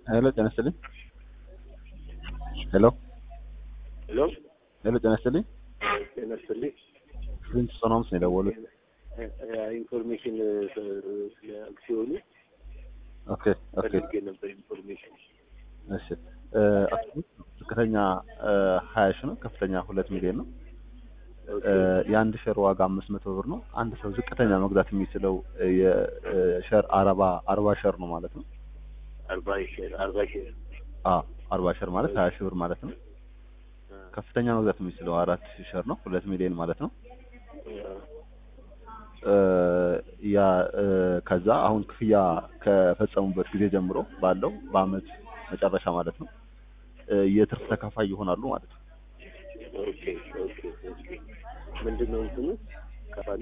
ሄሎ ጤና ይስጥልኝ። ሄሎ ሄሎ ሄሎ ጤና ይስጥልኝ። ጤና ይስጥልኝ። ፕሪንስ ሶናምስ ነው የደወሉት። ኢንፎርሜሽን ስለ አክሲዮኑ ኦኬ ኦኬ ፈልጌ ነበር ኢንፎርሜሽን። እሺ እ አክሲዮን ዝቅተኛ ሀያ ሺህ ነው፣ ከፍተኛ ሁለት ሚሊዮን ነው። እ የአንድ ሼር ዋጋ አምስት መቶ ብር ነው። አንድ ሰው ዝቅተኛ መግዛት የሚችለው የሼር አርባ አርባ ሼር ነው ማለት ነው። አርባ ሼር አርባ ሼር አ አርባ ሼር ማለት ሀያ ሺህ ብር ማለት ነው። ከፍተኛ መግዛት የሚችለው አራት ሺህ ሼር ነው፣ ሁለት ሚሊዮን ማለት ነው። እ ያ እ ከዛ አሁን ክፍያ ከፈጸሙበት ጊዜ ጀምሮ ባለው በአመት መጨረሻ ማለት ነው እ የትርፍ ተካፋይ ይሆናሉ ማለት ነው። ኦኬ ኦኬ ኦኬ። ምንድን ነው እንትኑ ከፋሉ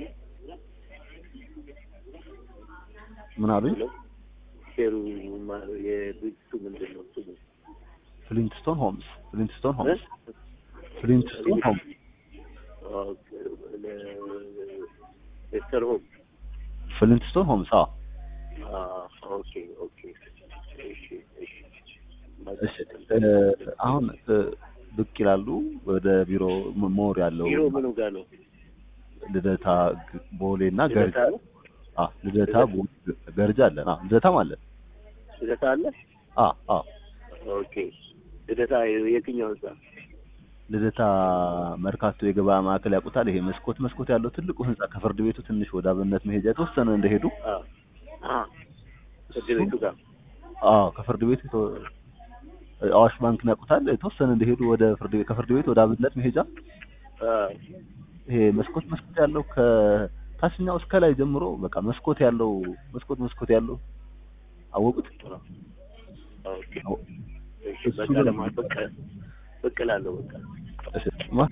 ምን አሉኝ? ሄሎ ሼሩ ማ- የድርጅቱ ምንድን ነው ስሙ? ፍሊንትስቶን ሆምስ ፍሊንትስቶን ሆምስ ፍሊንትስቶን ሆምስ ኦኬ፣ ለ- ሌስተር ሆም ፍሊንትስቶን ሆምስ አዎ አ ኦኬ ኦኬ እሺ እሺ እሺ እ አሁን እ ብቅ ይላሉ ወደ ቢሮ ም- ሞር ያለው ቢሮ ምኑ ጋር ነው? ልደታ ግ- ቦሌ እና ልደታ ገርጃ ነው? አ ልደታ ቦሌ ገርጃ አለን አ ልደታም አለን ልደታ አለ? አ አ ኦኬ ልደታ የትኛው ህንጻ? ልደታ መርካቶ የገበያ ማዕከል ያውቁታል። ይሄ መስኮት መስኮት ያለው ትልቁ ህንጻ ከፍርድ ቤቱ ትንሽ ወደ አብነት መሄጃ የተወሰነ እንደሄዱ አ አ ፍርድ ቤቱ ጋር አዎ ከፍርድ ቤት የተ- አዋሽ ባንክን ያውቁታል። የተወሰነ እንደሄዱ ወደ ፍርድ ቤት ከፍርድ ቤት ወደ አብነት መሄጃ አ ይሄ መስኮት መስኮት ያለው ከታችኛው እስከ ላይ ጀምሮ በቃ መስኮት ያለው መስኮት መስኮት ያለው አወቁት። ኦኬ አዎ። እሺ እሱ በቃ ነው። ለማበቅ ብቅ እላለሁ በቃ እሺ ማ